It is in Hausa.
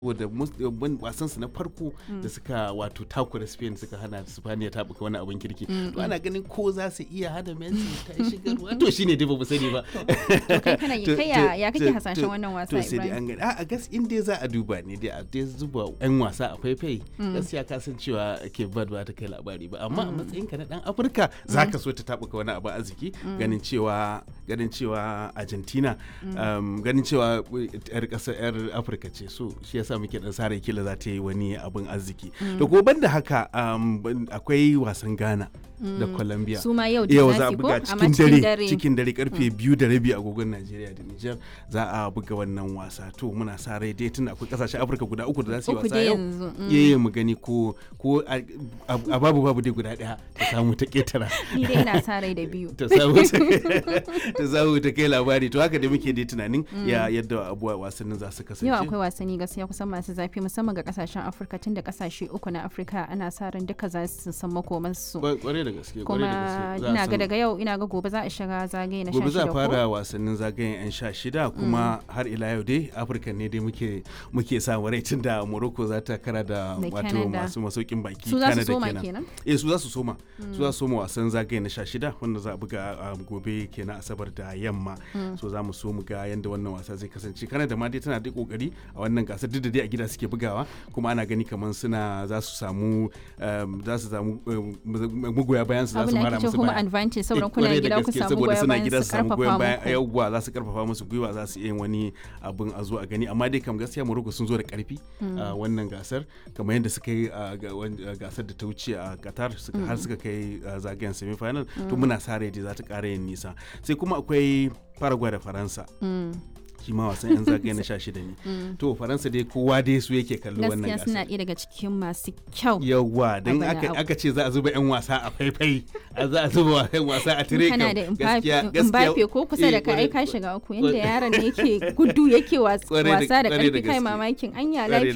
saboda wasan su na farko da suka wato takura Spain suka hana Spaniya ta buka wani abin kirki to ana ganin ko za su iya hada Messi ta shigarwa to shine dai ba mu sani ba to kai kana yi kai ya ya kake hasashen wannan wasa to sai dai an gani a gas in dai za a duba ne dai a dai zuba yan wasa a faifai gaskiya ka san cewa ke bad ba ta kai labari ba amma a matsayin ka na dan Afirka zaka so ta tabuka wani abu arziki ganin cewa ganin cewa Argentina ganin cewa yar kasar yar Afirka ce so shi yasa muke dan sare kila za ta yi wani abin arziki da ko banda haka akwai wasan Ghana da Colombia su ma yau yau da za a zafi ko buga amma cikin dare cikin dare karfe biyu da rabi agogon Najeriya da Nijar za a buga wannan wasa to muna sa rai dai tun akwai kasashen Afirka guda uku da za su yi Uku wasa dai yau yanzu, mm. yayi mu gani ko ko a a babu babu dai guda daya ta samu ta ketara ni dai ina sa rai da biyu ta samu ta samu ta kai labari to haka dai muke dai tunanin ya yadda abuwa wasannin za su kasance yau akwai wasanni gaskiya kusan masu zafi musamman ga kasashen afirka tun da kasashe uku na afirka ana sa ran duka za su san makomansu Kwa- kwarai da gaske kwarai da kuma gaske Za a ina ga san- daga yau ina ga gobe za a shiga zagaye na gobe za a 16 ko fara wasannin zagayen 'yan sha shida kuma har ila yau dai afirka ne dai muke muke samu rai tun da morocco za ta kara da Da wato Canada. masu masaukin baki su za su Canada soma kenan. kenan eh su za su soma su za su soma wasan zagaye na sha shida wanda za a buga a gobe kenan asabar da yamma so za mu so mu ga yadda wannan wasa zai kasance Canada ma dai tana da kokari a wannan gasar duk da dai a gida suke bugawa kuma ana gani kamar suna za su samu um, za su samu um, magoya bayan su za abin su da mara ake ce musu home baya advantage saboda Eh, kuna kwarai da gida ku gaske, samu saboda goyon suna bayan gida su su samu goyon bayan karfafa muku yawwa za su karfafa musu gwiwa za su iya yin wani abin a zo a gani amma dai kam gaskiya Morocco sun zo da karfi a wannan gasar kamar yadda suka yi a ga- wan- a gasar da ta wuce a Qatar suka har suka kai a zagayen semi final to muna sa rai dai za ta ƙara yin nisa sai kuma akwai Paraguay da Faransa Mm. shi ma wasan yan zagaye na 16 ne to Faransa dai kowa dai su yake kallo wannan gaskiya suna gasar ɗaya daga cikin masu kyau yawwa don bana aka, abu. aka ce za a zuba 'yan wasa a faifai a za a zuba 'yan wasa a tire kana kam. da Gaskiya- Mbappe gaskiya- Mbappe ko kusa da eh, ka ai kwarai- ka shiga uku yanda kwarai- yaron ne yake gudu yake was- Kwarai da- wasa da kwarai da karfi kai gaske. mamakin anya Kwarai da